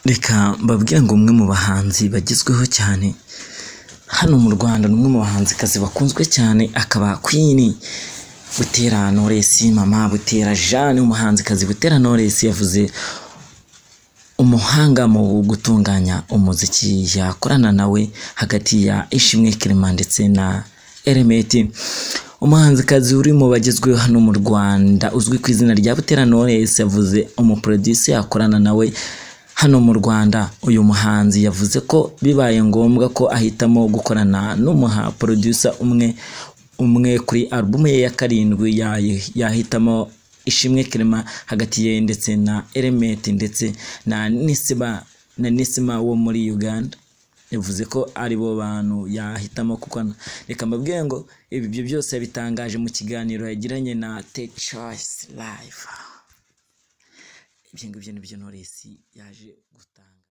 Reka mbabwire ngo umwe mu bahanzi bagezweho cyane hano mu Rwanda ni umwe mu bahanzikazi bakunzwe cyane akaba Queen, Butera Knowless, Mama Butera Jeanne umuhanzikazi Butera Knowless yavuze umuhanga mu gutunganya umuziki yakorana nawe hagati ya Ishimwe Clement ndetse na Element umuhanzikazi uri mu bagezweho hano mu Rwanda uzwi ku izina rya Butera Knowless yavuze umuproducer yakorana nawe hano mu Rwanda uyu muhanzi yavuze ko bibaye ngombwa ko ahitamo gukorana n'umuha producer umwe umwe kuri album ye ya karindwi yayi- yahitamo Ishimwe Clement hagati ye ndetse na Element ndetse na Nisba na Nisma wo muri Uganda yavuze ko aribo bantu yahitamo kuko reka mbabwire ngo ibi byo byose yabitangaje mu kiganiro yagiranye na The Choice Live ibyo ngibyo nibyo Knowless yaje gutanga